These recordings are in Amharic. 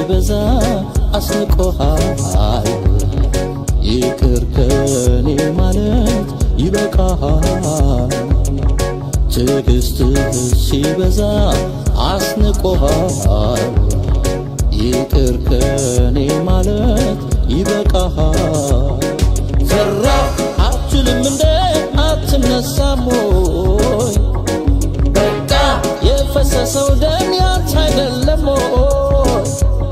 ሲበዛ አስንቆሃል ይቅር ከኔ ማለት ይበቃሃል ትዕግስትህ ሲበዛ አስንቆሃል ይቅር ከኔ ማለት ይበቃሃል ፈራ አትችልም እንደ አትነሳም ሆይ በቃ የፈሰሰው ደም ያንተ አይደለም ሆይ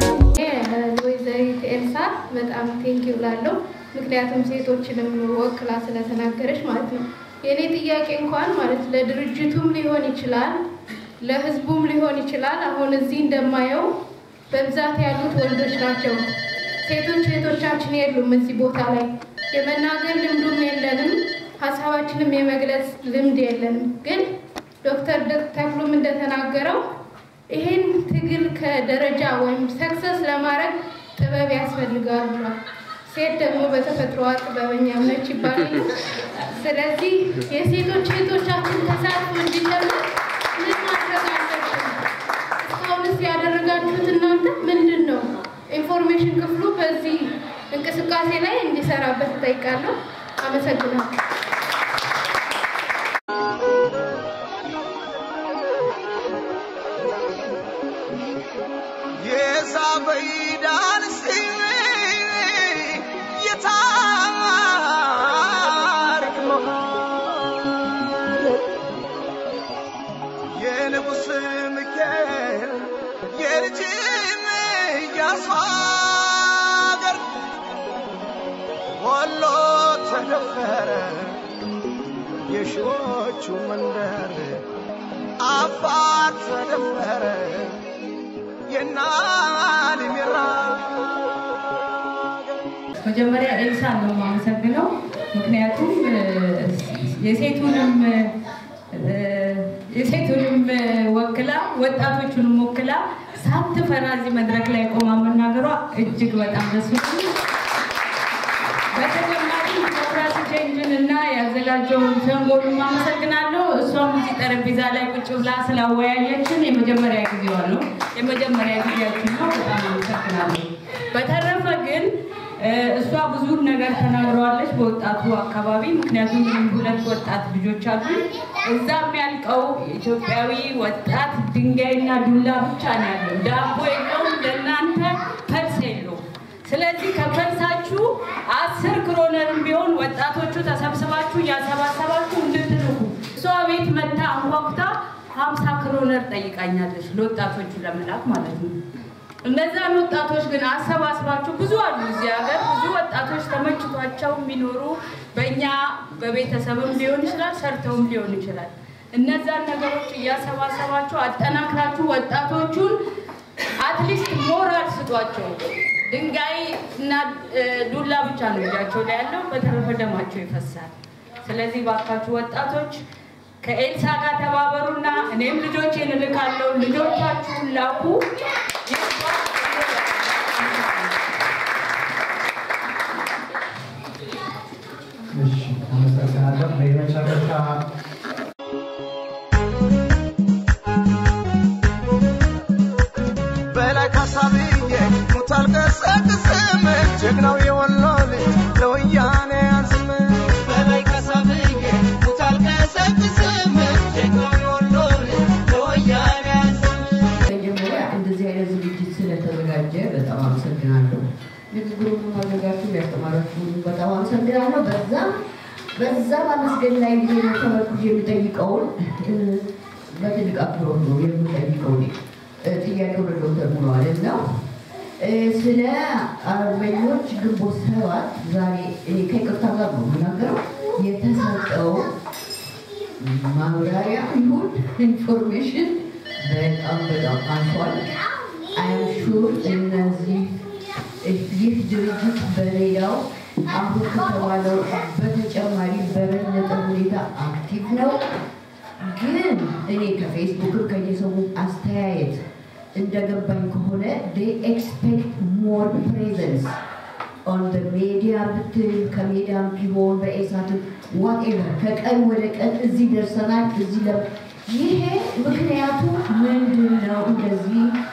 ወይዘሪት ኤልሳ በጣም ቴንኪው ላለው ምክንያቱም ሴቶችንም ወክላ ስለተናገረች ማለት ነው። የእኔ ጥያቄ እንኳን ማለት ለድርጅቱም ሊሆን ይችላል፣ ለህዝቡም ሊሆን ይችላል። አሁን እዚህ እንደማየው በብዛት ያሉት ወንዶች ናቸው። ሴቶች ሴቶቻችን የሉም እዚህ ቦታ ላይ የመናገር ልምዱም የለንም፣ ሀሳባችንም የመግለጽ ልምድ የለንም። ግን ዶክተር ተክሉም እንደተናገረው ይሄን ትግል ከደረጃ ወይም ሰክሰስ ለማድረግ ጥበብ ያስፈልጋል ብሏል። ሴት ደግሞ በተፈጥሮዋ ጥበበኛም ነች ይባላል። ስለዚህ የሴቶች ሴቶቻችን ተሳትፎ እንዲጨምር ምን ማድረግ አለብን? እስካሁንስ ያደረጋችሁት እናንተ ምንድን ነው? ኢንፎርሜሽን ክፍሉ በዚህ እንቅስቃሴ ላይ እንዲሰራበት እጠይቃለሁ። አመሰግናለሁ። የሳበይዳን ስሜ የታሪክ መሃል የንጉሥ ሚካኤል የልጅም ኢያሱ አገር ወሎ ተደፈረ የሺዎቹ መንደር አፋር ተደፈረ የናሊሚራ መጀመሪያ ኤልሳ ነው የማመሰግነው። ምክንያቱም እ፣ የሴቱንም እ፣ የሴቱንም እ፣ ወክላ ወጣቶቹንም ወክላ ሳትፈራ እዚህ መድረክ ላይ ቆማ መናገሯ እጅግ በጣም ደስ ይላል። በተጨማሪ ዲሞክራሲ ቼንጅን እና ያዘጋጀውን ሰንጎሉን አመሰግናለሁ። እሷም እዚህ ጠረጴዛ ላይ ቁጭ ብላ ስላወያየችን የመጀመሪያ ጊዜዋ ነው፣ የመጀመሪያ ጊዜያችን ነው። በጣም አመሰግናለሁ። በተረፈ ግን እ፣ እሷ ብዙ ነገር ተናግረዋለች በወጣቱ አካባቢ። ምክንያቱም እኔም ሁለት ወጣት ልጆች አሉ። እዛ የሚያልቀው ኢትዮጵያዊ ወጣት ድንጋይና ዱላ ብቻ ነው ያለው። ዳቦ የለውም፣ ለእናንተ ፐልስ የለውም። ስለዚህ ከፈልሳችሁ አስር ክሮነርም ቢሆን ወጣቶቹ ተሰብስባችሁ እያሰባሰባችሁ እንድትልኩ እሷ ቤት መታ አንኳኩታ ሀምሳ ክሮነር ጠይቃኛለች ለወጣቶቹ ለመላክ ማለት ነው። እነዛን ወጣቶች ግን አሰባስባችሁ ብዙ አሉ እዚህ ሀገር ብዙ ወጣቶች ተመችቷቸው የሚኖሩ በእኛ በቤተሰብም ሊሆን ይችላል ሰርተውም ሊሆን ይችላል። እነዛን ነገሮች እያሰባሰባችሁ አጠናክራችሁ ወጣቶቹን አትሊስት ሞራል ስጧቸው። ድንጋይ እና እ፣ ዱላ ብቻ ነው እጃቸው ላይ ያለው፣ በተረፈ ደማቸው ይፈሳል። ስለዚህ ባካችሁ ወጣቶች ከኤልሳ ጋር ተባበሩና እኔም ልጆቼን እልካለሁ፣ ልጆቻችሁን ላኩ። እሺ አመሰግናለሁ። በመጨረሻ በላይ ካሳብዬ ሙታል ቀሰቅስም ጀግናው የወሎ ልጅ ለወያኔ ያዝም በላይ ካሳብዬ ሙታል ቀሰቅስም ጀግናው የወሎ ልጅ ለወያኔ ያዝም መጀመሪያ እንደዚህ አይነት ዝግጅት ስለተዘጋጀ በጣም አመሰግናለሁ። ንግግሩን ማዘጋጁ ያስተማራችሁ በጣም አመሰግናለሁ። በዛ በዛ ማመስገን ላይ ጊዜ ነው ተመርኩዤ የሚጠይቀውን እ፣ በትልቅ አክብሮት ነው የምጠይቀው እኔ። እ፣ ጥያቄው ለዶክተር ሙሉዓለም እና እ፣ ስለ አርበኞች ግንቦት ሰባት ዛሬ እኔ ከይቅርታ ጋር ነው የምናገረው የተሰጠው ማብራሪያ ይሁን ኢንፎርሜሽን በጣም በጣም አንሷል። አይም ሹር እነዚህ ይህ ድርጅት በሌላው አሁን ከተባለው በተጨማሪ በበለጠ ሁኔታ አክቲቭ ነው። ግን እኔ ከፌስቡክም ከየሰው አስተያየት እንደገባኝ ከሆነ they expect more presence on the media ብትል ከሜዲያም ቢሆን በኤሳትም whatever ከቀን ወደ ቀን እዚህ ደርሰናል። እዚህ ለ ይሄ ምክንያቱ ምንድን ነው? እንደዚህ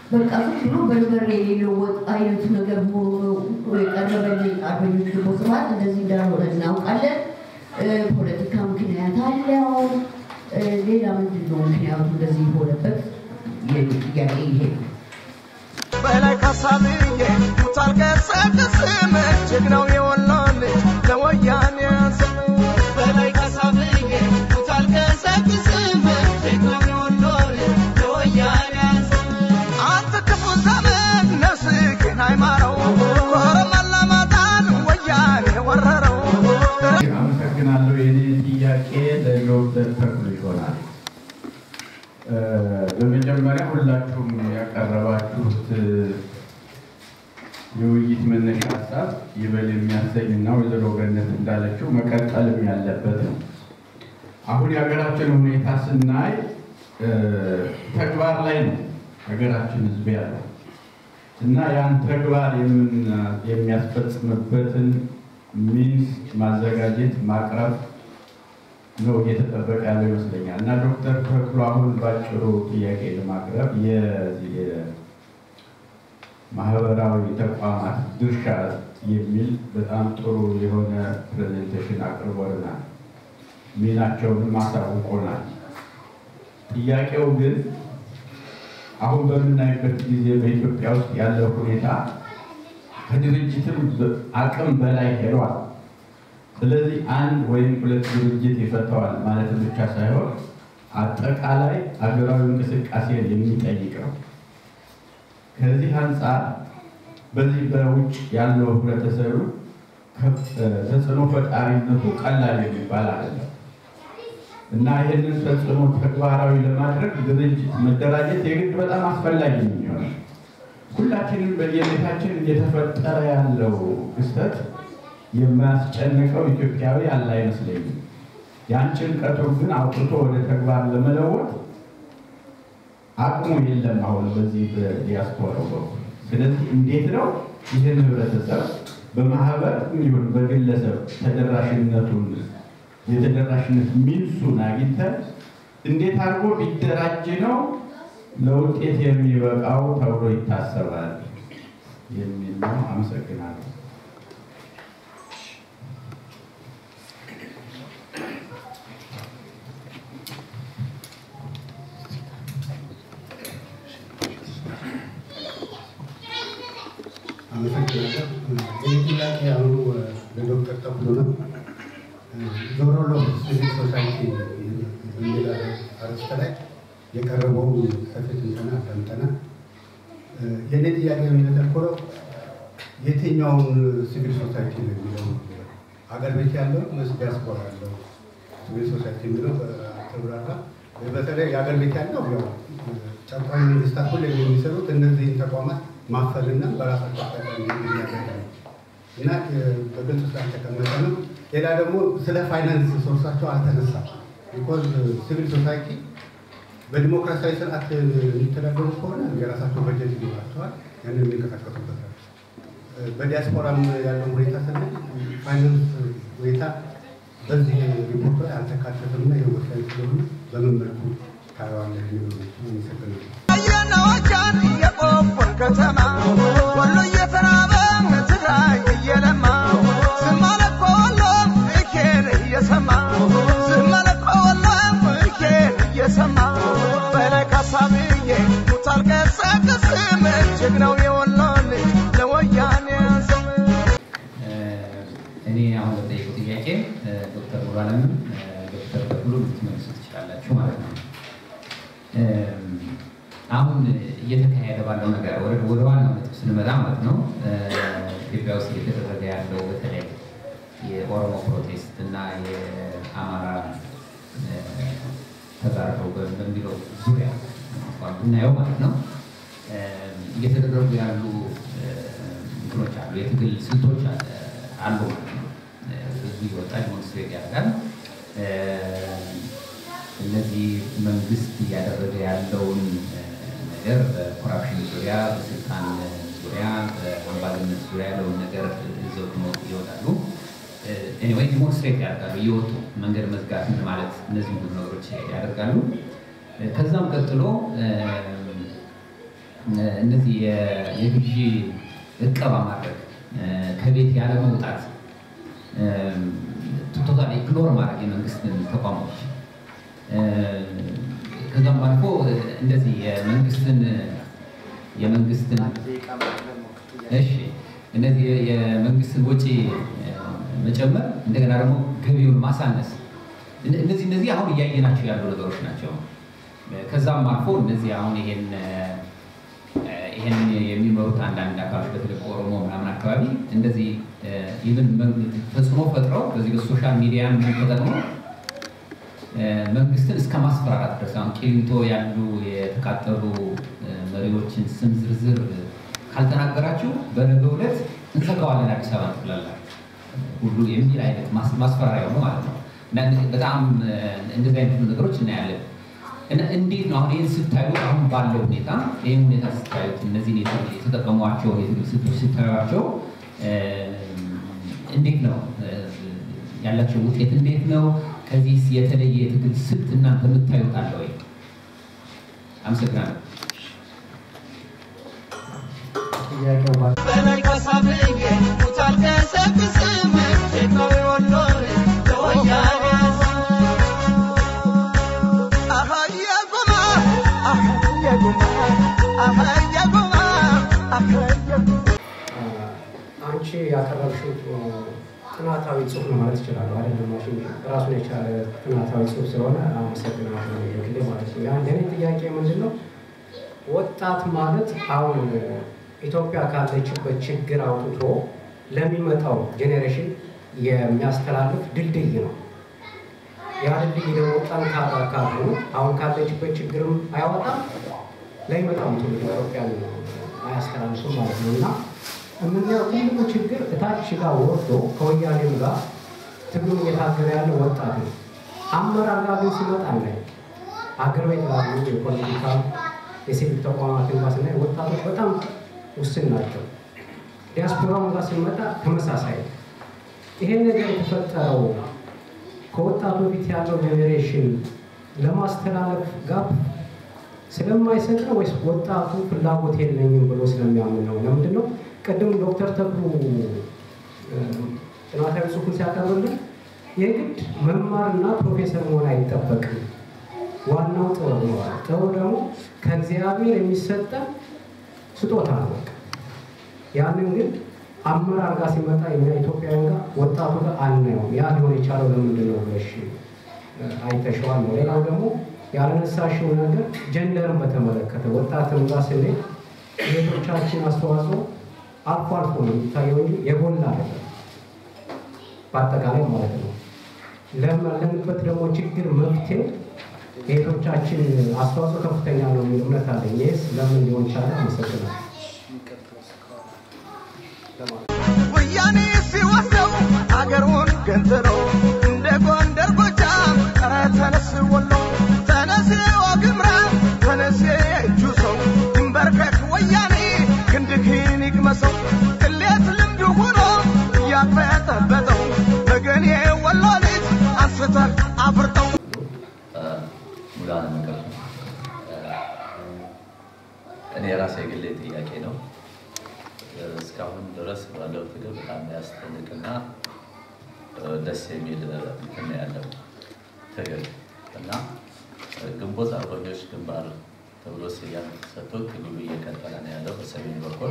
በቃ ዝም ብሎ በርበሬ የሌለው ወጥ አይነት ነገር ሆኖ የቀረበልኝ አርበኞች ደግሞ ስብሐት እንደዚህ እንዳልሆነ እናውቃለን። እ፣ ፖለቲካ ምክንያት አለው። እ፣ ሌላ ምንድን ነው ምክንያቱ እንደዚህ የሆነበት? የኔ ጥያቄ ይሄ ነው። በላይ ካሳብዬ ሙታል ቀሰቅስም ጀግናው የወሎ ልጅ ለወያኔ ስም በላይ ካሳብዬ ሙታል ቀሰቅስም ጀግናው የወሎ ልጅ ለወያኔ ስም አንተ ክፉ ዘመን ነፍስህን አይማረው ኮረመላ ማጣን ወያኔ ወረረው አመሰግናለሁ። የኔ ጥያቄ ለዶክተር ተክሉ ይሆናል። እ፣ በመጀመሪያ ሁላችሁም ያቀረባችሁት የውይይት መነሻ ሀሳብ ይበል የሚያሰኝ እና ወይዘሮ ገነት እንዳለችው መቀጠልም ያለበት ነው። አሁን የሀገራችን ሁኔታ ስናይ እ፣ ተግባር ላይ ነው ሀገራችን ሕዝብ ያለው እና ያን ተግባር የምን- የሚያስፈጽምበትን ሚንስ ማዘጋጀት ማቅረብ ነው እየተጠበቀ ያለው ይመስለኛል። እና ዶክተር ተክሉ አሁን ባጭሩ ጥያቄ ለማቅረብ የዚህ የማህበራዊ ተቋማት ድርሻ የሚል በጣም ጥሩ የሆነ ፕሬዘንቴሽን አቅርቦልናል። ሚናቸውንም አሳውቆናል። ጥያቄው ግን አሁን በምናይበት ጊዜ በኢትዮጵያ ውስጥ ያለው ሁኔታ ከድርጅትም በ- አቅም በላይ ሄዷል። ስለዚህ አንድ ወይም ሁለት ድርጅት ይፈተዋል ማለት ብቻ ሳይሆን አጠቃላይ አገራዊ እንቅስቃሴን የሚጠይቅ ነው። ከዚህ አንጻር በዚህ በውጭ ያለው ህብረተሰቡ ከፍ- ተጽዕኖ ፈጣሪነቱ ቀላል የሚባል አይደለም እና ይህንን ተጽዕኖ ተግባራዊ ለማድረግ ድርጅት መደራጀት የግድ በጣም አስፈላጊ ነው የሚሆነው። ሁላችንም በየቤታችን እየተፈጠረ ያለው ክስተት የማያስጨንቀው ኢትዮጵያዊ ያለ አይመስለኝም። ያን ጭንቀቱን ግን አውጥቶ ወደ ተግባር ለመለወጥ አቅሙ የለም አሁን በዚህ በዲያስፖራው በኩል። ስለዚህ እንዴት ነው ይህን ህብረተሰብ በማህበር ይሁን በግለሰብ ተደራሽነቱን የተደራሽነት ሚንሱን አግኝተን እንዴት አድርጎ ቢደራጅ ነው ለውጤት የሚበቃው ተብሎ ይታሰባል የሚል ነው። አመሰግናለሁ። አመሰግናለሁ። ይህ ጥያቄ አሁኑ ለዶክተር ተክሉ ነው። ዞሮ ሎ ሲቪል ሶሳይቲ በሚል አርዕስት ላይ የቀረበውን ሰፊ ትንተና አዳምጠናል። የእኔ ጥያቄ የሚያተኩረው የትኛውን ሲቪል ሶሳይቲ ነው የሚለው አገር ቤት ያለው ወይስ ዲያስፖራ ያለው ሲቪል ሶሳይቲ የሚለው ተብራራ። በተለይ የአገር ቤት ያለው ያው ጨቋኝ መንግስታት ሁሌ የሚሰሩት እነዚህን ተቋማት ማፈንና በራሳቸው አጠቃሚ የሚያደርግ ነው እና በግልጽ ስላልተቀመጠ ነው። ሌላ ደግሞ ስለ ፋይናንስ ሶርሳቸው አልተነሳም። ቢኮዝ ሲቪል ሶሳይቲ በዲሞክራሲያዊ ስርዓት የሚተዳደሩ ከሆነ የራሳቸው በጀት ይኖራቸዋል፣ ያንን የሚንቀሳቀሱበታል። በዲያስፖራም ያለው ሁኔታ ስናይ ፋይናንስ ሁኔታ በዚህ ሪፖርት ላይ አልተካተተም እና ይህ ወሳኝ ስለሆነ በምን መልኩ ታየዋለህ የሚለው ነው። አመሰግናለሁ። አየናዎቻን የቆቦን ከተማ ወሎ እየተራበ ትግራይ እየለማ ዝም አለ እኮ ወሎ እኬን እየሰማ ዝም አለ እኮ ወሎ እኬን እየሰማ በላይ ካሳብዬ ሙታል ቀሰቅስም ጀግናው የወሎ ልጅ ለወያኔ ስም እኔ አሁን ለጠየቁ ጥያቄ ዶክተር ሙሉዓለምም ዶክተር ተክሉ ልትመልሱ ትችላላችሁ ማለት ነው። አሁን እየተካሄደ ባለው ነገር ወደ ወደ ዋናው ነጥብ ስንመጣ ማለት ነው ኢትዮጵያ ውስጥ እየተደረገ ያለው በተለይ የኦሮሞ ፕሮቴስት እና የአማራ ተጋርተው በሚለው ዙሪያ እንኳን ብናየው ማለት ነው እየተደረጉ ያሉ እንትኖች አሉ፣ የትግል ስልቶች አሉ ማለት ነው። ህዝቡ እየወጣ ዲሞንስትሬት ያደርጋል። እነዚህ መንግስት እያደረገ ያለውን ነገር በኮራፕሽን ዙሪያ፣ በስልጣን ዙሪያ፣ በአምባገነንነት ዙሪያ ያለውን ነገር ይዘው ይወጣሉ። ኤኒዌይ ዲሞንስትሬት ያደርጋሉ እየወጡ መንገድ መዝጋት ምን ማለት እነዚህ ሁሉ ነገሮች ያደርጋሉ። ከዛም ቀጥሎ እነዚህ የ- የግዢ እቀባ ማድረግ ከቤት ያለ መውጣት ቶታል ኢግኖር ማድረግ የመንግስትን ተቋሞች ከዛም አልፎ እንደዚህ የመንግስትን የመንግስትን እሺ እነዚህ የመንግስትን ወጪ መጨመር እንደገና ደግሞ ገቢውን ማሳነስ እነ- እነዚህ እነዚህ አሁን እያየናቸው ያሉ ነገሮች ናቸው። ከዛም አልፎ እነዚህ አሁን ይሄን ይሄን የሚመሩት አንዳንድ አካባቢ በተለይ ኦሮሞ ምናምን አካባቢ እንደዚህ ይህን ተጽዕኖ ፈጥረው በዚህ በሶሻል ሚዲያ ተጠቅመው መንግስትን እስከ ማስፈራራት ድረስ አሁን ቂሊንጦ ያሉ የተቃጠሉ መሪዎችን ስም ዝርዝር ካልተናገራችሁ በነገው ዕለት እንዘጋዋለን አዲስ አበባ ትላላችሁ ሁሉ የሚል አይነት ማስ- ማስፈራሪያ ነው ማለት ነው። እና በጣም እንደዚህ አይነት ነገሮች እናያለን። እና እንዴት ነው አሁን ይህን ስታዩት አሁን ባለው ሁኔታ ይህን ሁኔታ ስታዩት እነዚህን የተ- የተጠቀሟቸው የትግል ስልቶች ስታዩቸው እ፣ እንዴት ነው እ፣ ያላቸው ውጤት እንዴት ነው? ከዚህ የተለየ የትግል ስልት እናንተ የምታዩት አለ ወይ? አመሰግናለሁ። ጥያቄው ባ በላይ ከሳብዬ ሙታል ከሰብስም ጀግናው ወሎ ለወያኔ አሃየ ጎማ አሃየ ጎማ አሃየ ጎማ አሃየ ጎማ አንቺ ያቀረብሽው ጥናታዊ ጽሁፍ ነው ማለት ይችላሉ አይደለም? ማሽን ራሱን የቻለ ጥናታዊ ጽሁፍ ስለሆነ አመሰግናለሁ ግሌ ማለት ነው። ያን የኔ ጥያቄ ምንድን ነው? ወጣት ማለት አሁን ኢትዮጵያ ካለችበት ችግር አውጥቶ ለሚመጣው ጄኔሬሽን የሚያስተላልፍ ድልድይ ነው። ያ ድልድይ ደግሞ ጠንካራ ካልሆነ አሁን ካለችበት ችግርም አያወጣም፣ ለሚመጣው ትውልድ ኢትዮጵያን አያስተላልፍም ማለት ነው እና የምናየው ትልቁ ችግር እታች ጋር ወርዶ ከወያኔም ጋር ትግሉን እየታገለ ያለ ወጣት ነው። አመራር ጋር ግን ሲመጣ ላይ አገር ቤት ላሉ የፖለቲካ የሲቪክ ተቋማትን ጋር ስናይ ወጣቶች በጣም ውስን ናቸው። ዲያስፖራውን ጋር ስንመጣ ተመሳሳይ ነው። ይሄ ነገር የተፈጠረው ከወጣቱ በፊት ያለው ጄኔሬሽን ለማስተላለፍ ጋር ስለማይሰጥ ነው ወይስ ወጣቱ ፍላጎት የለኝም ብሎ ስለሚያምን ነው? ለምንድን ነው ቅድም ዶክተር ተክሉ እ፣ ጥናታዊ ጽሑፉን ሲያቀርብልን የግድ መማርና ፕሮፌሰር መሆን አይጠበቅም። ዋናው ጥበብ ነው። አለ። ጥበብ ደግሞ ከእግዚአብሔር የሚሰጠን ስጦታ ነው። በቃ ያንን ግን አመራር ጋር ሲመጣ የኛ ኢትዮጵያውያን ጋር ወጣቱ ጋር አናየውም። ያ ሊሆን የቻለው ለምንድን ነው ብለሽ እ፣ አይተሸዋል ነው። ሌላው ደግሞ ያልነሳሽው ነገር ጀንደርን በተመለከተ ወጣትም ጋር ስንሄድ የቤቶቻችን አስተዋጽኦ አልፎ አልፎ ነው የሚታየው እንጂ የጎላ አይደለም፣ በአጠቃላይ ማለት ነው። ለመለንበት ደግሞ ችግር መፍትሄ የቤቶቻችን አስተዋጽኦ ከፍተኛ ነው የሚል እምነት አለኝ። ይህስ ለምን ሊሆን ቻለ? አመሰግናለሁ። ወያኔ ሲወስደው አገሩን ገንጥሎ እንደ ጎንደር ጎጃም ኧረ ተነስ ወሎ ተነስ ዋግምራ ተነስ የእጁ ሰው ይንበርከክ ወያኔ ክንድህን ይቅመሰው ቅሌት ልምድ ሆኖ እያቅበጠበጠው ወገኔ ወሎ ልጅ አንስተህ አፍርጠው ሙላን ነገር እኔ የራሴ የግሌ ጥያቄ ነው። እስካሁን ድረስ ባለው ትግል በጣም የሚያስደንቅና ደስ የሚል እንትን ነው ያለው ትግል እና ግንቦት አርበኞች ግንባር ተብሎ ስያሜ ተሰጥቶ ትግሉ እየቀጠለ ነው ያለው በሰሜን በኩል።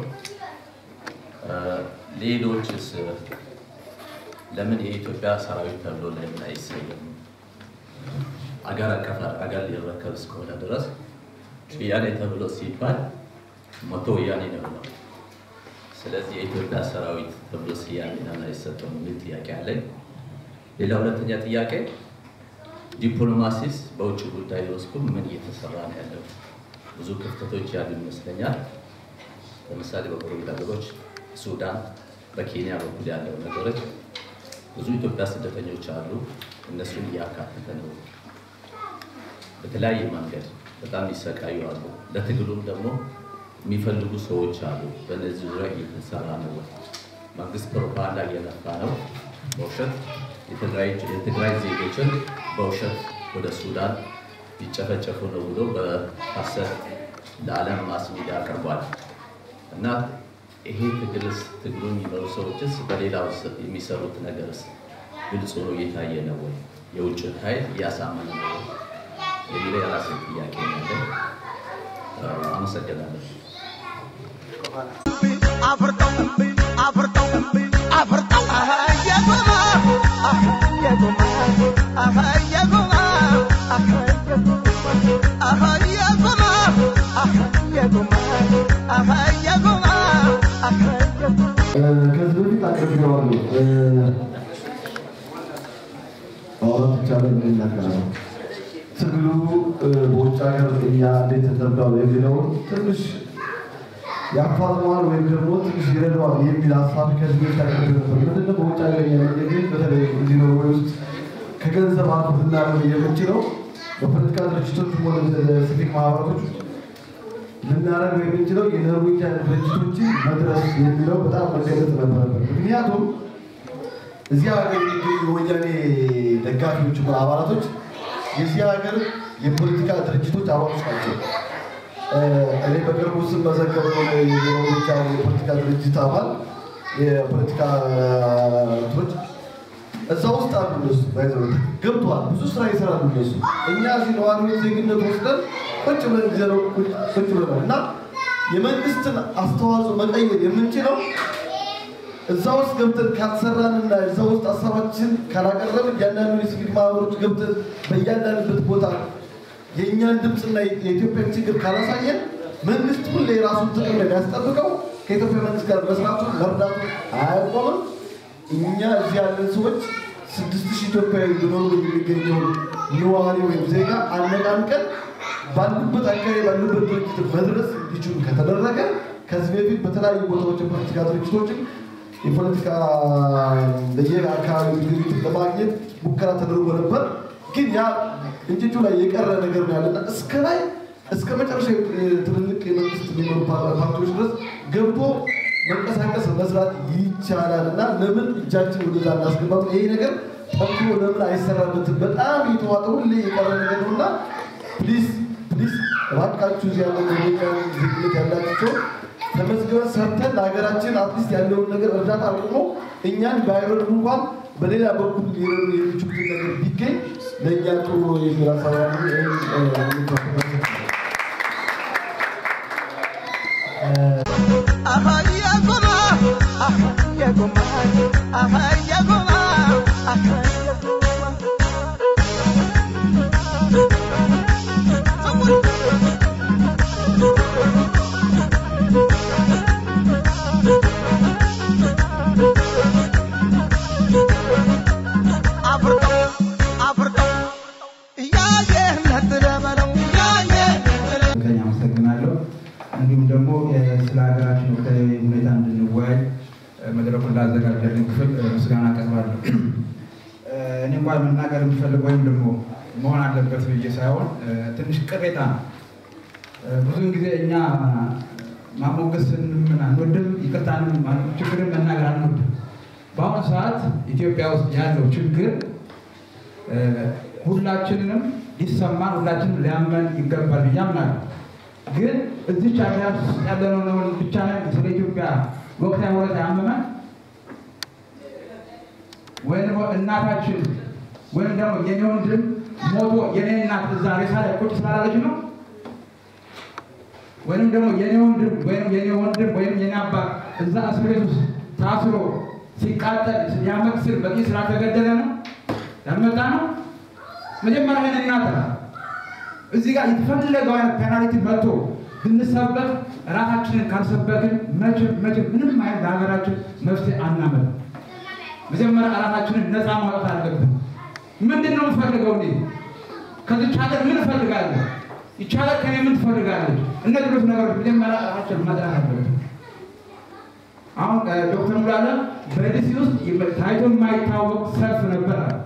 ሌሎችስ ለምን የኢትዮጵያ ሰራዊት ተብሎ ለምን አይሰየም? አገር አቀፍ አገር ሊረከብ እስከሆነ ድረስ ወያኔ ተብሎ ሲባል ሞቶ ወያኔ ነው ነው። ስለዚህ የኢትዮጵያ ሰራዊት ተብሎ ስያሜ ለምን አይሰጠውም የሚል ጥያቄ አለኝ። ሌላ ሁለተኛ ጥያቄ ዲፕሎማሲስ በውጭ ጉዳይ ውስጥ ምን እየተሰራ ነው ያለው? ብዙ ክፍተቶች ያሉ ይመስለኛል። ለምሳሌ በጎረቤት ሀገሮች ሱዳን፣ በኬንያ በኩል ያለው ነገሮች ብዙ ኢትዮጵያ ስደተኞች አሉ። እነሱን እያካተተ ነው። በተለያየ መንገድ በጣም ይሰቃዩ አሉ። ለትግሉም ደግሞ የሚፈልጉ ሰዎች አሉ። በእነዚህ ዙሪያ እየተሰራ ነው ወይ? መንግስት ፕሮፓጋንዳ እየነፋ ነው። በውሸት የትግራይ ዜጎችን በውሸት ወደ ሱዳን ሊጨፈጨፉ ነው ብሎ በሐሰት ለዓለም ማስ ሚዲያ ቀርቧል እና ይሄ ትግልስ ትግሉ የሚመሩ ሰዎችስ በሌላው የሚሰሩት ነገርስ ግልጽ ሆኖ እየታየ ነው ወይ? የውጭ ኃይል እያሳመነ ነው ወይ? የሚለው የራሴ ጥያቄ ነው ያለኝ። አመሰግናለሁ። አፍርጠው አፍርጠው አፍርጠው የጎማ የጎማ የጎማ የጎማ የጎማ የጎማ ከዚህ በፊት አቅርቤዋለሁ። ማውራት ይቻላል ይናገራል። ትግሉ በውጭ ሀገር እኛ እንዴት ተረዳው የሚለውን ትንሽ ያፋጥነዋል ወይም ደግሞ ትንሽ ይረዳዋል የሚል ሀሳብ ከዚህ በፊት አቅርቤ ነበር። ምንድነው በውጭ ሀገር የሚገኝ በተለይ እዚህ ኖርዌይ ውስጥ ከገንዘብ አልፎ ልናደርግ የምንችለው በፖለቲካ ድርጅቶች ሆነ ሲቪክ ማህበራቶች ልናደርግ የምንችለው የኖርዌጂያን ድርጅቶችን መድረስ የሚለው በጣም መገለጽ ነበረበት። ምክንያቱም እዚህ ሀገር የሚገኙ የወያኔ ደጋፊዎች ሆነ አባላቶች የዚህ ሀገር የፖለቲካ ድርጅቶች አባሎች ናቸው። እኔ በቅርቡ ስም መዘገበው የኖርዌጂያን የፖለቲካ ድርጅት አባል የፖለቲካ እንትኖች እዛ ውስጥ አሉ። እነሱ ባይዘው ገብተዋል። ብዙ ስራ ይሰራሉ እነሱ። እኛ እዚህ ነዋሪዎች ዜግነት ወስደን ቁጭ ብለን ጊዜ ነው ቁጭ ብለን እና የመንግስትን አስተዋጽኦ መቀየር የምንችለው እዛ ውስጥ ገብተን ካልሰራንና እዛ ውስጥ ሀሳባችን ካላቀረብን እያንዳንዱ የሲቪክ ማህበሮች ገብተን በእያንዳንድበት ቦታ የእኛን ድምፅና የኢትዮጵያን ችግር ካላሳየን መንግስት ሁሌ የራሱን ጥቅም ነው የሚያስጠብቀው። ከኢትዮጵያ መንግስት ጋር መስራቱ መርዳቱ አያቆምም። እኛ እዚህ ያለን ሰዎች ስድስት ሺህ ኢትዮጵያዊ ሊኖሩ የሚገኘውን ነዋሪ ወይም ዜጋ አነቃንቀን ባሉበት አካባቢ ባሉበት ድርጅት መድረስ እንዲችሉ ከተደረገ ከዚህ በፊት በተለያዩ ቦታዎች የፖለቲካ ድርጅቶችን የፖለቲካ በየአካባቢ የሚገኙትን ለማግኘት ሙከራ ተደርጎ ነበር። ግን ያ እንጭጩ ላይ የቀረ ነገር ነው ያለና እስከ ላይ እስከ መጨረሻ ትልልቅ የመንግስት የሚኖሩ ፓርቲዎች ድረስ ገብቶ መንቀሳቀስ መስራት ይቻላል እና ለምን እጃችን ወደዛ እናስገባት? ይሄ ነገር ጠንክሮ ለምን አይሰራበትም? በጣም የተዋጠ ሁሌ የቀረ ነገር ነው እና ፕሊዝ ፕሊዝ እባካችሁ እዚህ ያለ ዜግነት ያላቸው ተመዝግበን ሰርተን ለሀገራችን አትሊስት ያለውን ነገር እርዳታ አቁሞ እኛን ባይረዱ እንኳን በሌላ በኩል ሊረዱ የሚችሉትን ነገር ቢገኝ ለእኛ ጥሩ ነው የሚል ሀሳብ ከኛ አመሰግናለሁ። እንዲሁም ደግሞ ስለ ሀገራችን ወቅታዊ ሁኔታ እንድንወያይ መድረኩን ላዘጋጀልን ክፍል ምስጋና አቀርባለሁ። እኔ እንኳን መናገር የምፈልገው ወይም ደግሞ መሆን አለበት ብዬ ሳይሆን ትንሽ ቅሬታ ነው። ብዙውን ጊዜ እኛ ማሞገስን ምን አንወድም፣ ይቅርታንም ችግርን መናገር አንወድም። በአሁኑ ሰዓት ኢትዮጵያ ውስጥ ያለው ችግር ሁላችንንም ሊሰማን ሁላችንም ሊያመን ይገባል ብዬ አምናለሁ። ግን እዚች ሀገር ውስጥ ያለነው ነው ብቻ ስለ ኢትዮጵያ ወቅታዊ ሁኔታ ያመመን ወይም ደግሞ እናታችን ወይም ደግሞ የኔ ወንድም ሞቶ የኔ እናት እዛ ሬሳ ላይ ቁጭ ስላላለች ነው ወይም ደግሞ የኔ ወንድም ወይም የኔ ወንድም ወይም የኔ አባት እዛ እስር ቤት ውስጥ ታስሮ ሲቃጠል የዓመት ስር በቂ ስላልተገደለ ነው ያመጣ ነው። መጀመሪያ ይህን እናት እዚህ ጋር የተፈለገው አይነት ፔናልቲ መጥቶ ብንሰበክ ራሳችንን ካልሰበክን መቼም መቼም ምንም አይነት ለሀገራችን መፍትሄ አናመጣም። መጀመሪያ ራሳችንን ነፃ ማውጣት አለብን። ምንድን ነው የምፈልገው እኔ ከዚች ሀገር ምን እፈልጋለሁ? ይቺ ሀገር ከኔ ምን ትፈልጋለች? እነዚህ ሁለት ነገሮች መጀመሪያ ራሳችን ማጥራት አለብን። አሁን ዶክተር ሙላለ በዲሲ ውስጥ ታይቶ የማይታወቅ ሰልፍ ነበር አለ።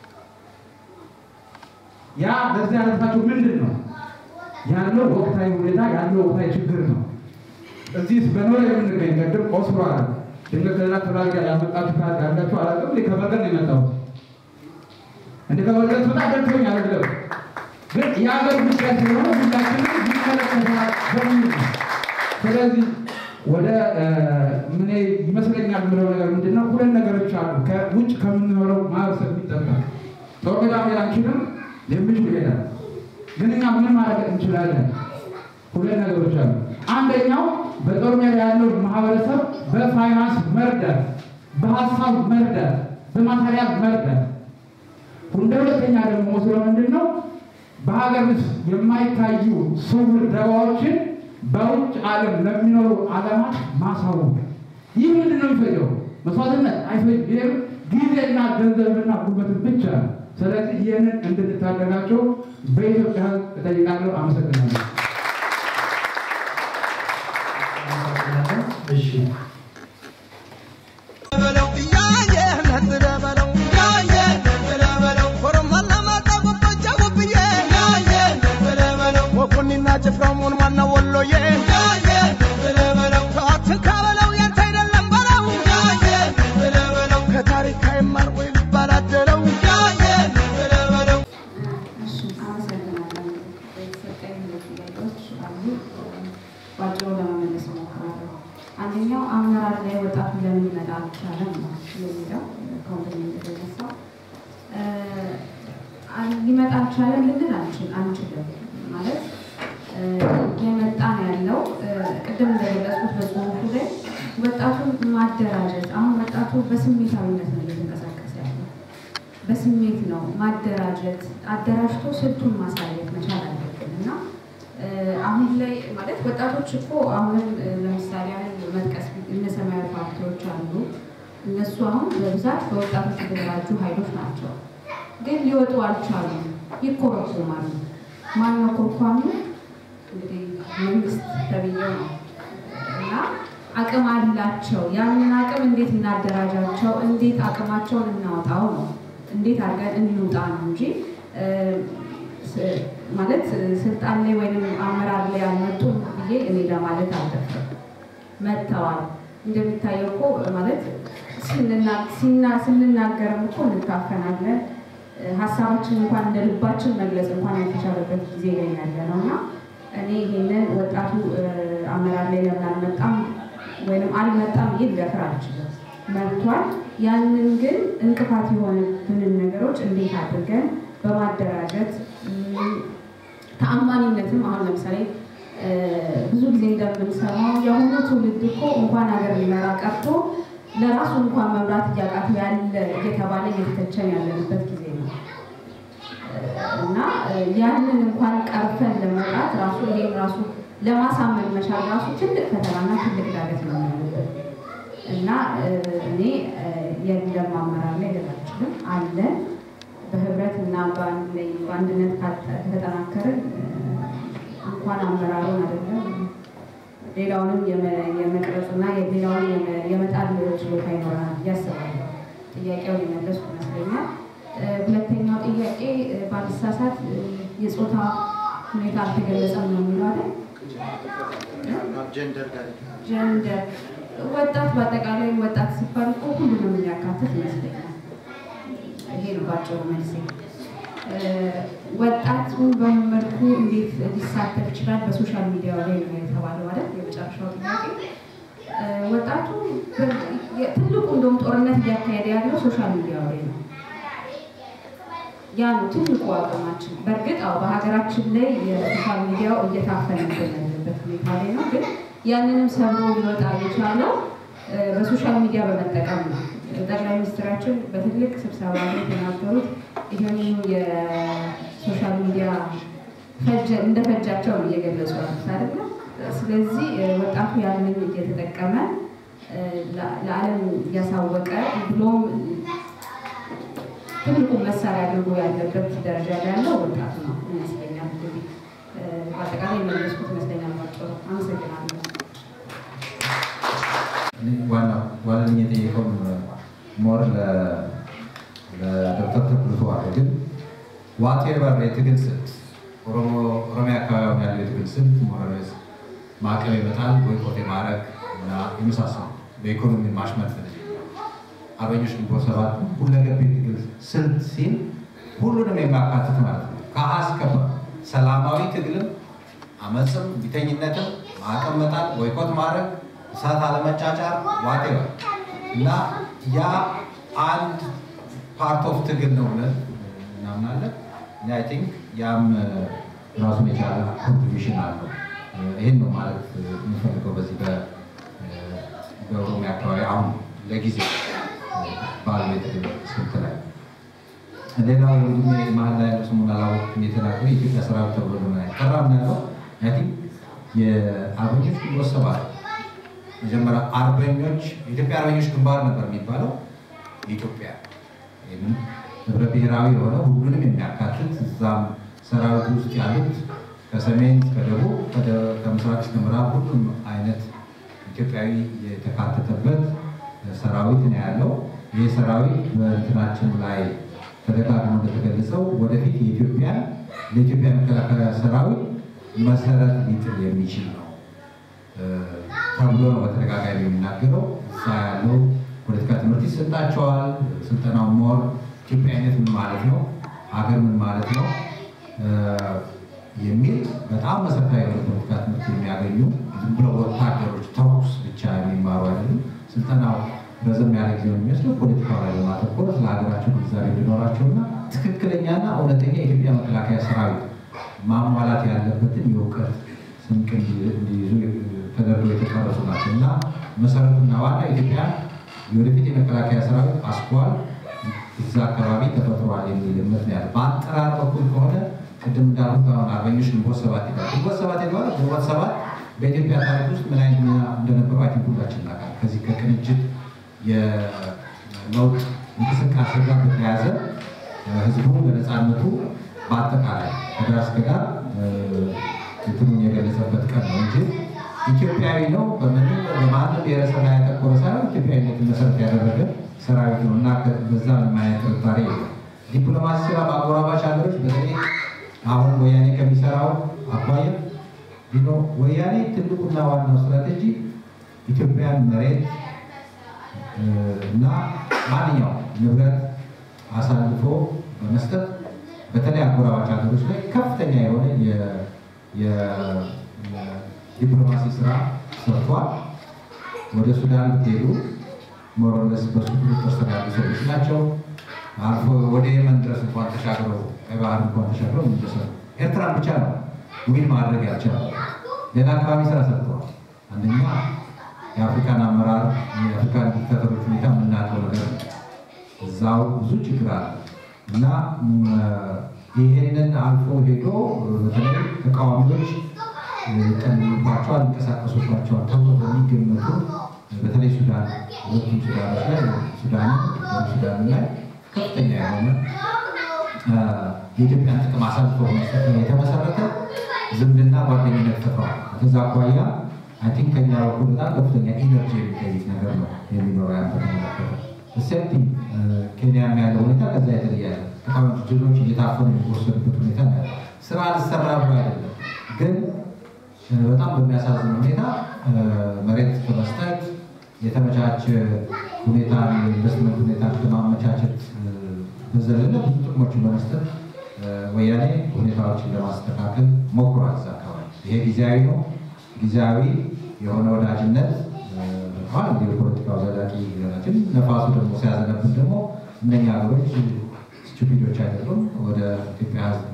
ያ በዚህ ያነሳቸው ምንድን ነው ያለው ወቅታዊ ሁኔታ ያለው ወቅታዊ ችግር ነው። እዚህ በኖር የምንገኝ ቅድም ኦስሎ አለ ድንገት ከሌላ ተላጋ ያመጣችሁ ካርድ ያላችሁ አላውቅም። እኔ ከበርገን ነው የመጣሁት። እንደ ከበርገን ስወጣ ደርሶኝ አይደለም ግን የሀገር ጉዳይ ስለሆነ ሁላችንም ይመለከተናል በሚል ነው። ስለዚህ ወደ እ፣ ምን ይመስለኛል የምለው ነገር ምንድን ነው? ሁለት ነገሮች አሉ ከውጭ ከምንኖረው ማህበረሰብ የሚጠበቅ ጦር ሜዳ መሄድ አንችልም፣ የሚችሉ ይሄዳል። ግን እኛ ምን ማድረግ እንችላለን? ሁለት ነገሮች አሉ። አንደኛው በጦር ሜዳ ያለው ማህበረሰብ በፋይናንስ መርዳት፣ በሀሳብ መርዳት፣ በማቴሪያል መርዳት። እንደ ሁለተኛ ደግሞ መስሎ ምንድን ነው በሀገር ውስጥ የማይታዩ ስውር ደባዎችን በውጭ ዓለም ለሚኖሩ ዓለማት ማሳወቅ። ይህ ምንድን ነው የሚፈጀው? መስዋዕትነት አይፈጅም። ይህም ጊዜና ገንዘብና ጉልበትን ብቻ ነው። ስለዚህ ይህንን እንድንታደጋቸው በኢትዮጵያ ሕዝብ እጠይቃለሁ። አመሰግናለሁ። እሺ በለው እያየ ነጥረ በለው እያየ ነጥረ በለው ኮረማና ማጣ ጎበጃ ጎብዬ እያየ ነጥረ በለው ወኩኒና ጭፍራው ሞን ማና ወሎዬ እያየ ነጥረ በለው ከአትካ በለው ያንተ አይደለም በለው እያየ ነጥረ በለው ከታሪክ አይማር ወይ ልባል አደለው እያየ ነጥረ በለው እሺ አመሰግናለሁ። የተሰጠኝ ሁለት ጥያቄዎች አሉ። ባጭሩ ለመመለስ እሞክራለሁ። አንደኛው አመራር ላይ ወጣቱ ለምን ሊመጣ አልቻለም ነው የሚለው ኮምፕሌንት የተነሳው እ፣ አል- ሊመጣ አልቻለም ልንል አንችል አንችልም ማለት እ፣ የመጣ ነው ያለው እ፣ ቅድም እንደገለጽኩት በጽሁፉ ላይ ወጣቱን ማደራጀት አሁን ወጣቱ በስሜታዊነት ነው እየተንቀሳቀሰ ያለው በስሜት ነው ማደራጀት አደራጅቶ ስልቱን ማሳየት መቻል አለብን እና እ፣ አሁን ላይ ማለት ወጣቶች እኮ አሁንም እ፣ ለምሳሌ ያህል መጥቀስ እነ ሰማያዊ ፓርቲዎች አሉ። እነሱ አሁን በብዛት በወጣቶች የተደራጁ ኃይሎች ናቸው፣ ግን ሊወጡ አልቻሉም። ይኮረኮማሉ። ማነው ኮርኳሚ? እንግዲህ መንግስት ተብዬው ነው እና አቅም አላቸው። ያንን አቅም እንዴት እናደራጃቸው? እንዴት አቅማቸውን እናውጣው ነው እንዴት አድርገን እንውጣ ነው እንጂ እ፣ ስ- ማለት እ፣ ስልጣን ላይ ወይም አመራር ላይ አልመጡም ብዬ እኔ ለማለት አልደፍርም። መጥተዋል። እንደሚታየው እኮ ማለት ስንና- ሲና- ስንናገርም እኮ እንታፈናለን። እ፣ ሀሳባችን እንኳን እንደ ልባችን መግለጽ እንኳን ያልተቻለበት ጊዜ ላይ ያለ ነው እና እኔ ይሄንን ወጣቱ እ፣ አመራር ላይ ለምን አልመጣም ወይም አልመጣም ብዬ ልደፍር አልችልም። መጥቷል። ያንን ግን እንቅፋት የሆኑብንን ነገሮች እንዴት አድርገን በማደራጀት እም፣ ተአማኒነትም አሁን ለምሳሌ እ፣ ብዙ ጊዜ እንደምንሰማው የአሁኑ ትውልድ እኮ እንኳን ሀገር ሊመራ ቀርቶ ለራሱ እንኳን መምራት እያቃተው ያለ እየተባለ እየተተቸን ያለንበት ጊዜ ነው እና እ፣ ያንን እንኳን ቀርፈን ለመውጣት ራሱ ይሄን ራሱ ለማሳመን መቻል ራሱ ትልቅ ፈተናና ትልቅ ዳገት ነው ያለበት እና እ፣ እኔ እ፣ የለም አመራር ላይ ልል አልችልም። አለን በህብረት እና በአንድ ላይ በአንድነት ካተ- ከተጠናከርን እ፣ እንኳን አመራሩን አይደለም ሌላውንም የመ- የመቅረጽና ሌላውን የመ- የመጣል ችሎታ ይኖረናል ብዬ አስባለሁ። ጥያቄውን የመለስኩ ይመስለኛል። እ፣ ሁለተኛው ጥያቄ እ፣ ባልሳሳት እ፣ የጾታ ሁኔታ አልተገለጸም ነው የሚለው አይደል? ጀንደር ጋር ጀንደር ወጣት በአጠቃላይ ወጣት ሲባል እኮ ሁሉንም የሚያካትት ይመስለኛል። ይሄ ነው ባጭሩ መልሴ። እ፣ ወጣቱን በምን መልኩ እንዴት ሊሳተፍ ይችላል? በሶሻል ሚዲያ ላይ ነው የተባለው ማለት የመጨረሻው ጥያቄ። እ፣ ወጣቱ በ- የ- ትልቁ እንደውም ጦርነት እያካሄደ ያለው ሶሻል ሚዲያ ላይ ነው። ያ ነው ትልቁ አቅማችን። በእርግጥ አዎ በሀገራችን ላይ የሶሻል ሚዲያው እየታፈነብን ያለበት ሁኔታ ላይ ነው። ግን ያንንም ሰብሮ ሊወጣ የቻለው እ፣ በሶሻል ሚዲያ በመጠቀም ነው። ጠቅላይ ሚኒስትራችን በትልቅ ስብሰባ ላይ የተናገሩት ይህንኑ የሶሻል ሚዲያ ፈጀ- እንደፈጃቸው ነው እየገለጹ ያሉት አይደለ? ስለዚህ እ፣ ወጣቱ ያንን እየተጠቀመ እ፣ ለ- ለዓለም እያሳወቀ ብሎም ትልቁ መሳሪያ አድርጎ ያለበት ደረጃ ላይ ያለው ወጣቱ ነው ይመስለኛል። እንግዲህ እ፣ በአጠቃላይ የመለስኩት ይመስለኛል። ባጭሩ አመሰግናለሁ። ዋናው ዋናው የጠየቀው ሞር ለዶክተር ተክሉ አለ ግን ዋቴቨር የትግል ስልት ኦሮሞ ኦሮሚያ አካባቢ ያለው የትግል ስልት ሞረስ ማዕቀብ ይመጣል ቦይኮት የማድረግ እና የመሳሰሉ በኢኮኖሚ ማሽመድመድ አርበኞች ግንቦት ሰባት ሁለገብ የትግል ስልት ሲል ሁሉንም የሚያካትት ማለት ነው። ከሀ እስከ ፐ አመፅም፣ ቢተኝነትም፣ ማዕቀብ መጣል፣ ቦይኮት ማድረግ፣ እሳት አለመጫጫር ዋቴቨር እና ያ አንድ ፓርት ኦፍ ትግል ነው ብለን እናምናለን። እና አይ ቲንክ ያም ራሱን የቻለ ኮንትሪቢሽን አለው። ይህን ነው ማለት የምፈልገው በዚህ በ- በኦሮሚያ አካባቢ አሁን ለጊዜ ባለው የትግል ስልት ላይ ሌላው ወንድሜ መሀል ላይ ያለው ስሙን አላወቅኩም የተናገረ የኢትዮጵያ ሰራዊት ተብሎ ነው ቀራም ያለው አይ ቲንክ የአርበኞች ግንቦት ሰባት መጀመሪያ አርበኞች የኢትዮጵያ አርበኞች ግንባር ነበር የሚባለው የኢትዮጵያ ይህም ህብረ ብሔራዊ የሆነ ሁሉንም የሚያካትት እዛም ሰራዊት ውስጥ ያሉት ከሰሜን እስከ ደቡብ ከደ- ከምስራቅ እስከ ምዕራብ ሁሉም አይነት ኢትዮጵያዊ የተካተተበት ሰራዊት ነው ያለው። ይህ ሰራዊት በእንትናችን ላይ ተደጋግሞ እንደተገለጸው ወደፊት የኢትዮጵያን ለኢትዮጵያ መከላከያ ሰራዊት መሰረት ሊጥል የሚችል ነው እ፣ ተብሎ ነው በተደጋጋሚ የሚናገረው። እዛ ያለው ፖለቲካ ትምህርት ይሰጣቸዋል። ስልጠናው ሞር ኢትዮጵያዊነት ምን ማለት ነው፣ ሀገር ምን ማለት ነው እ፣ የሚል በጣም መሰረታዊ የሆነ ፖለቲካ ትምህርት የሚያገኙ ዝም ብለው ወታደሮች ተኩስ ብቻ የሚማሩ አይደሉም። ስልጠናው ረዘም ያለ ጊዜ ነው የሚወስደው። ፖለቲካው ላይ በማተኮር ስለ ሀገራቸው ግንዛቤ እንዲኖራቸውና ትክክለኛና እውነተኛ የኢትዮጵያ መከላከያ ሰራዊት ማሟላት ያለበትን የእውቀት ስንቅ እንዲ- እንዲይዙ ተደርገው የተቀረጹ ናቸው እና መሰረቱና ዋና ኢትዮጵያ የወደፊት የመከላከያ ሰራዊት አስኳል እዛ አካባቢ ተፈጥሯል የሚል እምነት ነው ያለው። በአጠራር በኩል ከሆነ ቅድም እንዳልኩት አሁን አርበኞች ግንቦት ሰባት ይላል። ግንቦት ሰባት የተባለው ግንቦት ሰባት በኢትዮጵያ ታሪክ ውስጥ ምን አይነት ሚና እንደነበረው አይ ቲንክ ሁላችን እናውቃለን። ከዚህ ከቅንጅት የለውጥ እንቅስቃሴ ጋር በተያያዘ ህዝቡ ለነፃነቱ በአጠቃላይ ከዳር እስከ ዳር እንትኑን የገለጸበት ቀን ነው እንጂ ኢትዮጵያዊ ነው በምንም በማንም ብሔረሰብ ላይ ያተኮረ ሳይሆን ኢትዮጵያዊነትን መሰረት ያደረገ ሰራዊት ነው እና ከ- በዛ ምንም አይነት ጥርጣሬ የለም። ዲፕሎማሲ ስራ በአጎራባች ሀገሮች በተለይ አሁን ወያኔ ከሚሰራው አኳያ ቢኖ ወያኔ ትልቁና ዋናው ስትራቴጂ ኢትዮጵያን መሬት እ፣ እና ማንኛውም ንብረት አሳልፎ በመስጠት በተለይ አጎራባች ሀገሮች ላይ ከፍተኛ የሆነ የ- የ- የዲፕሎማሲ ስራ ሰርቷል። ወደ ሱዳን ብትሄዱ ሞሮለስ በሱ ቁጥጥር ስር ያሉ ሰዎች ናቸው። አልፎ ወደ የመን ድረስ እንኳን ተሻግረው ቀይ ባህር እንኳን ተሻግረው የሚደርሰው ኤርትራን ብቻ ነው ዊን ማድረግ ያልቻለው። ሌላ አካባቢ ስራ ሰርተዋል። አንደኛ የአፍሪካን አመራር የአፍሪካን ዲክታተሮች ሁኔታ የምናውቀው ነገር ነው። እዛው ብዙ ችግር አለ እና ም፣ ይሄንን አልፎ ሄዶ በተለይ ተቃዋሚዎች ይቀልባቸዋል፣ ይንቀሳቀሱባቸዋል ተብሎ በሚገመቱ በተለይ ሱዳን ሁለቱም ሱዳኖች ላይ ሱዳን ሱዳን ላይ ከፍተኛ የሆነ አ፣ የኢትዮጵያን ጥቅም አሳልፎ መስጠት ላይ የተመሰረተ ዝምድና ጓደኝነት ፈጥሯል። ከዛ አኳያ አይ ቲንክ ከኛ በኩል በጣም ከፍተኛ ኢነርጂ የሚጠይቅ ነገር ነው የሚኖረው ያን በተመለከተ ሴፍቲ ኬንያም ያለው ሁኔታ ከዛ የተለየ ያለ ተቃዋሚ ድሎች እየታፈኑ የሚወሰዱበት ሁኔታ ነው ያለው። ስራ አልሰራ ብሎ አይደለም ግን እ፣ በጣም በሚያሳዝን ሁኔታ እ፣ መሬት በመስጠት የተመቻቸ ሁኔታ የኢንቨስትመንት ሁኔታ ከማመቻቸት እ፣ በዘለለ ብዙ ጥቅሞችን በመስጠት እ፣ ወያኔ ሁኔታዎችን ለማስተካከል ሞክሯል። እዛ አካባቢ ይሄ ጊዜያዊ ነው። ጊዜያዊ የሆነ ወዳጅነት ሆን እንዲ የፖለቲካው ዘላቂ ሊሆናችን ነፋሱ ደግሞ ሲያዘነብን ደግሞ እነኛ ሀገሮች ስቱፒዶች አይደሉም። ወደ ኢትዮጵያ ሕዝብ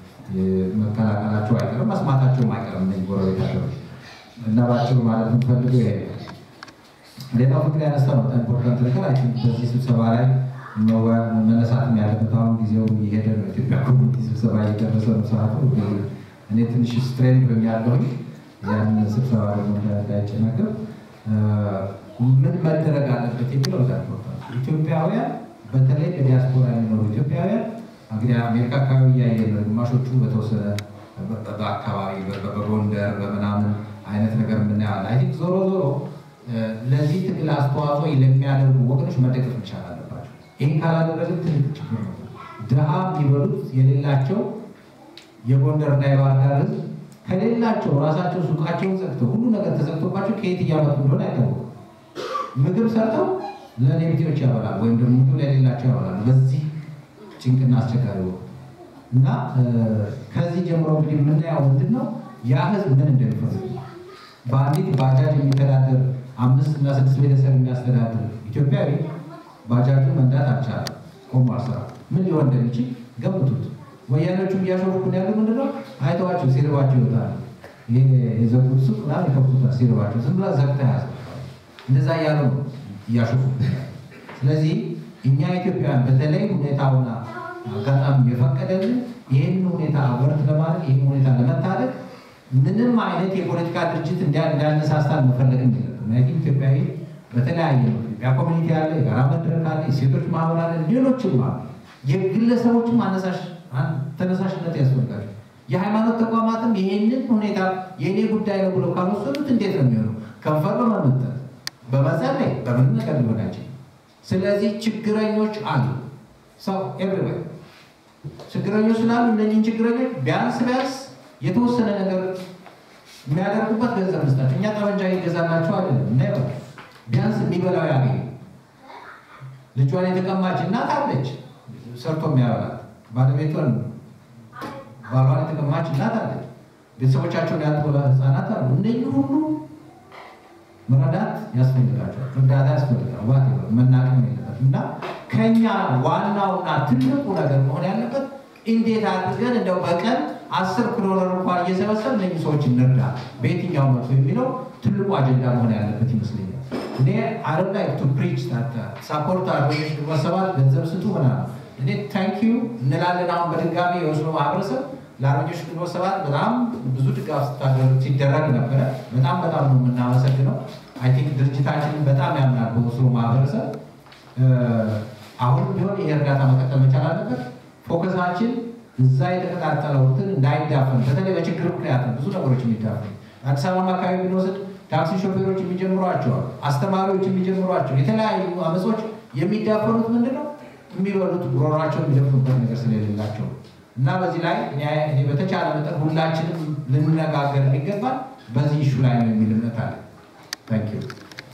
መቀላቀላቸው አይቀርም፣ መስማታቸውም አይቀርም እነዚህ ጎረቤት ሀገሮች እና ባጭሩ ማለት የምፈልገው ይሄ ነው። ሌላው ፍቅር ያነሳ ነው በጣም ኢምፖርታንት ነገር አይ ቲንክ በዚህ ስብሰባ ላይ መወያ- መነሳትም ያለበት አሁን ጊዜው እየሄደ ነው። ኢትዮጵያ ኮሚኒቲ ስብሰባ እየደረሰ ነው ሰዓቱ። እኔ ትንሽ ስትሬንድ ሆኛለሁኝ ያን ስብሰባ ደግሞ እንዳ- እንዳይጨናገር እ፣ ምን መደረግ አለበት የሚለው በጣም ኢምፖርታንት ነው። ኢትዮጵያውያን በተለይ በዲያስፖራ የሚኖሩ ኢትዮጵያውያን እንግዲህ አሜሪካ አካባቢ እያየ ነው። ግማሾቹ በተወሰነ በ- በ- በአካባቢ በ- በ- በጎንደር በምናምን አይነት ነገር የምናየዋለን። አይ ቲንክ ዞሮ ዞሮ እ፣ ለዚህ ትግል አስተዋጽኦ ለሚያደርጉ ወገኖች መደገፍ መቻል አለባቸው። ይህን ካላደረግን ትልቅ ችግር ነው። ድሃ የሚበሉት የሌላቸው የጎንደርና የባህር ዳር ህዝብ ከሌላቸው ራሳቸው ሱቃቸውን ዘግተው ሁሉ ነገር ተዘግቶባቸው ከየት እያመጡ እንደሆነ አይታወቅም። ምግብ ሰርተው ለኔቢጤዎች ያበላል ወይም ደግሞ ምግብ ለሌላቸው ያበላል። በዚህ ጭንቅና አስቸጋሪ ወቅት እና እ፣ ከዚህ ጀምሮ እንግዲህ የምናየው ምንድን ነው ያ ህዝብ ምን እንደሚፈልግ በአንዲት ባጃጅ የሚተዳደር አምስት እና ስድስት ቤተሰብ የሚያስተዳድር ኢትዮጵያዊ ባጃጁን መንዳት አልቻለም። ቆሞ አልሰራ ምን ሊሆን እንደሚችል ገምቱት። ወያኔዎቹ እያሾፉን ያሉ ምንድነው? አይተዋቸው ሲርባቸው ይወጣሉ። ይሄ የዘጉት ሱቅ ምናምን ይከፍቱታል ሲርባቸው። ዝም ብላ ዘግታ ያዘ እንደዛ እያሉ ነው እያሾፉ ስለዚህ እኛ ኢትዮጵያውያን በተለይ ሁኔታውና አጋጣሚ የፈቀደልን ይህን ሁኔታ ወርት ለማድረግ ይህን ሁኔታ ለመታደግ ምንም አይነት የፖለቲካ ድርጅት እንዲያ- እንዳነሳሳን መፈለግም የለብንም። ምክንያቱም ኢትዮጵያዊ በተለያየ ነው። ኢትዮጵያ ኮሚኒቲ አለ፣ የጋራ መድረክ አለ፣ የሴቶች ማህበር አለ፣ ሌሎችም አሉ። የግለሰቦችም አነሳሽ አን- ተነሳሽነት ያስፈልጋል። የሃይማኖት ተቋማትም ይህንን ሁኔታ የእኔ ጉዳይ ነው ብለው ካልወሰዱት እንዴት ነው የሚሆነው? ከንፈር በመመጠት በመጸለይ በምን ነገር ሊሆን አይችልም። ስለዚህ ችግረኞች አሉ ሰው ኤቭሪዌር ችግረኞች ስላሉ እነኝህን ችግረኞች ቢያንስ ቢያንስ የተወሰነ ነገር የሚያደርጉበት ገንዘብ መስጠት። እኛ ጠመንጃ ይገዛላቸው አይደለም እና ቢያንስ የሚበላው ያገኙ። ልጇን የተቀማች እናት አለች፣ ሰርቶ የሚያበላት ባለቤቷን ባሏን የተቀማች እናት አለች፣ ቤተሰቦቻቸውን ያጡ ህፃናት አሉ። እነዚህ ሁሉ መረዳት ያስፈልጋቸዋል፣ እርዳታ ያስፈልጋል። ዋት መናቅም የለበት እና ከኛ ዋናውና ትልቁ ነገር መሆን ያለበት እንዴት አድርገን እንደው በቀን አስር ኪሎ ዶላር እንኳን እየሰበሰብ እነዚህ ሰዎች እንርዳ በየትኛው መልኩ የሚለው ትልቁ አጀንዳ መሆን ያለበት ይመስለኛል። እኔ አለም ላይ ቱ ፕሪች ሳፖርት አርበኞች ግንቦት ሰባት ገንዘብ ስጡ ምናምን እኔ ታንክ ዩ እንላለን። አሁን በድጋሚ የወስኖ ማህበረሰብ ለአርበኞች ግንቦት ሰባት በጣም ብዙ ድጋፍ ስታደርግ ሲደረግ ነበረ። በጣም በጣም ነው የምናመሰግነው። አይ ቲንክ ድርጅታችንን በጣም ያምናል በወስኖ ማህበረሰብ። አሁንም ቢሆን ይህ እርዳታ መቀጠል መቻል አለበት። ፎከሳችን እዛ የተቀጣጠለው እንትን እንዳይዳፈን፣ በተለይ በችግር ምክንያት ነው ብዙ ነገሮች የሚዳፈን። አዲስ አበባ አካባቢ ብንወስድ ታክሲ ሾፌሮች የሚጀምሯቸዋል፣ አስተማሪዎች የሚጀምሯቸው የተለያዩ አመጾች የሚዳፈኑት ምንድን ነው? የሚበሉት ጉሮሯቸው የሚደፍኑበት ነገር ስለሌላቸው ነው። እና በዚህ ላይ እኔ- እኔ በተቻለ መጠን ሁላችንም ልንነጋገር የሚገባል በዚህ ኢሹ ላይ ነው የሚል እምነት አለ። ታንክ ዩ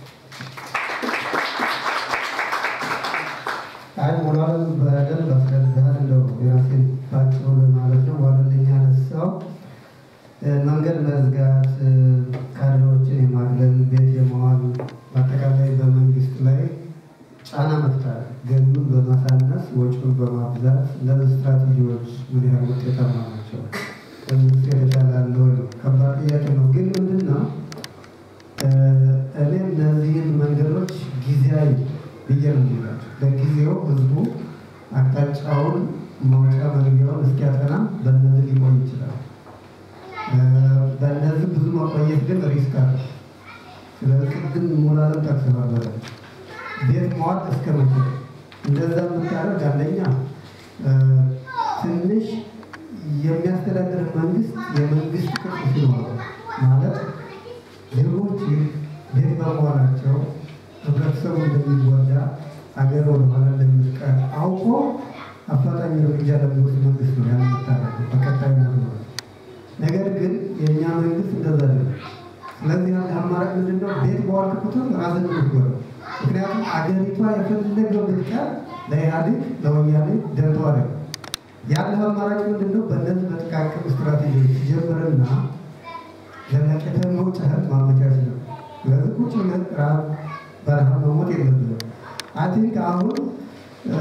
አይ ሞራል በደንብ አስረድተሃል። እንደው የራሴን ባጭሩ ለማለት ነው። ዋለልኝ ያነሳው እ፣ መንገድ መዝጋት፣ እ፣ ካድሬዎችን የማግለል፣ ቤት የመዋል በአጠቃላይ በመንግስት ላይ ጫና መፍጠር፣ ገቢውን በማሳነስ ወጪውን በማብዛት እነዚህ ስትራቴጂዎች ምን ያህል ውጤታማ ናቸው? መንግስት የተሻለ አለ ወይ ነው? ከባድ ጥያቄ ነው። ግን ምንድን ነው እ፣ እኔ እነዚህን መንገዶች ጊዜያዊ ብዬ ነው የሚላቸው። ለጊዜው ህዝቡ አቅጣጫውን መውጫ መግቢያውን እስኪያጠና በእነዚህ ሊቆይ ይችላል። እ፣ በእነዚህ ብዙ መቆየት ግን ሪስክ አለ። ስለዚህ ቅድም ሞራልን ጠቅሰዋል። በደንብ ቤት መዋል እስከ መቼ እንደዛ የምታደርግ አንደኛ እ፣ ትንሽ የሚያስተዳድር መንግስት የመንግስት ቅርጽ ሲኖረው ማለት ዜጎች ቤት በመዋላቸው ህብረተሰቡ እንደሚጎዳ ሀገር ወደኋላ እንደምትቀር አውቆ አፋጣኝ እርምጃ ለሚወስድ መንግስት ነው ያን የምታደርገው በቀጣይ ነው። ነገር ግን የእኛ መንግስት እንደዛ አይደለም። ስለዚህ አንድ አማራጭ ምንድን ነው? ቤት በዋልክ ቁጥር ራስን የምትጎዳው። ምክንያቱም አገሪቷ የፈለገው ብትቀር ለኢህአዴግ ለወያኔ ደንተው አይደለም። ያለ አማራጭ ምንድን ነው? በእነዚህ በጥቃቅን ስትራቴጂዎች ሲጀምርና ለነቀተ መውጫ ህግ ማመቻቸት ነው። ስለዚህ ቁጭ ብለን ራብ በረሃብ መሞት የለብንም። አይ ቲንክ አሁን እ፣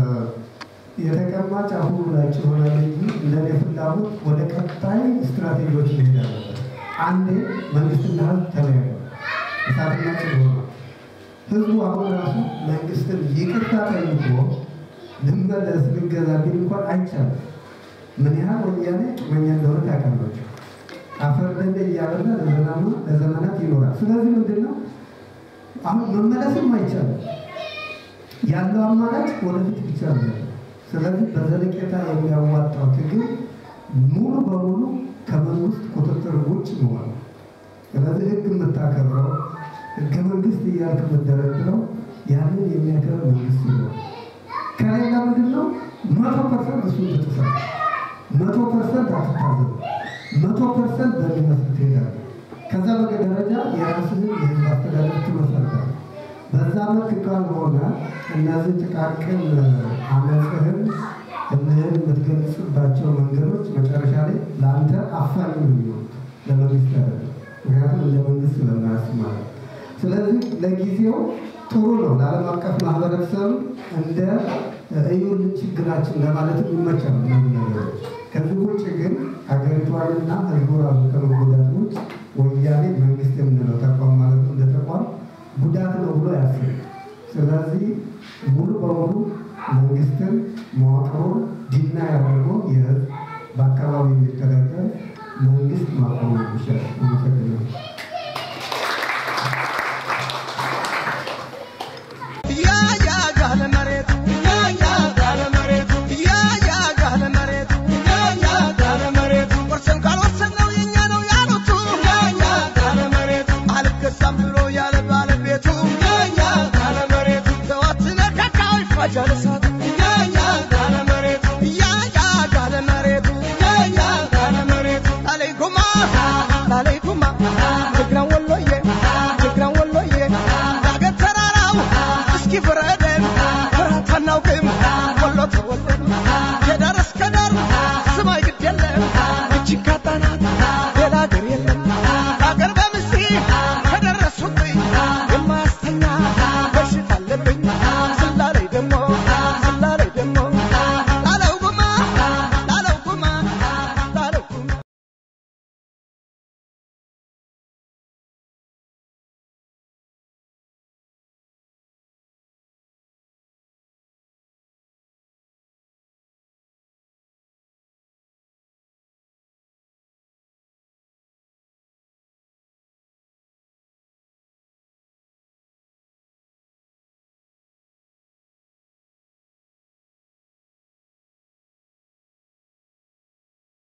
የተቀማጭ አሁኑ ላይ ሆናል እንጂ እንደኔ ፍላጎት ወደ ቀጣይ ስትራቴጂዎች መሄድ አለበት። አንዴ መንግስትና ህዝብ ተለያዩ፣ እሳትና ጭድ ሆኗል። ህዝቡ አሁን ራሱ መንግስትን ይቅርታ ጠይቆ ልመለስ ልገዛ ቢል እንኳን አይቻልም። ምን ያህል ወያኔ ቂመኛ እንደሆነ ታውቃላችሁ። አፈር ደንደ እያበላ ለዘመኑ ለዘመናት ይኖራል። ስለዚህ ምንድን ነው አሁን መመለስም አይቻልም። ያለው አማራጭ ወደፊት ብቻ ነው ያለው። ስለዚህ በዘለቄታ የሚያዋጣው ትግል ሙሉ በሙሉ ከመንግስት ቁጥጥር ውጭ መሆን ነው። ስለዚህ ህግ የምታከብረው ህገ መንግስት እያልክ የምትደረድረው ያንን የሚያከብር መንግስት ይኖር። ከሌላ ምንድን ነው መቶ ፐርሰንት እሱን ትጥሳለህ። መቶ ፐርሰንት አትታዘብ። መቶ ፐርሰንት በሚመስል ትሄዳለህ። ከዛ በቀ ደረጃ የራስህን የህዝብ አስተዳደር ትመሰርታለህ። በዛ መልክ ካልሆነ እነዚህ ጥቃቅን አመፅህን እምህን የምትገልጽባቸው መንገዶች መጨረሻ ላይ ለአንተ አፋኝ ነው የሚሆኑት። ስለሚያስብ ማለት ነው። ስለዚህ ለጊዜው ጥሩ ነው ለዓለም አቀፍ ማህበረሰብ እንደ እዩልን ችግራችን ለማለት ይመቻል እነዚህ ነገሮች። ከዚህ ውጭ ግን ሀገሪቷንና ህዝቡ ራሱ ከመጎዳት ውጭ ወያኔ መንግስት የምንለው ተቋም ማለት ነው እንደ ተቋም ጉዳት ነው ብሎ ያስብ። ስለዚህ ሙሉ በሙሉ መንግስትን መዋቅሩን ዲና ያደርገው የህዝብ በአካባቢ የሚተዳደር መንግስት ማቆም ይሻል። አመሰግናለሁ።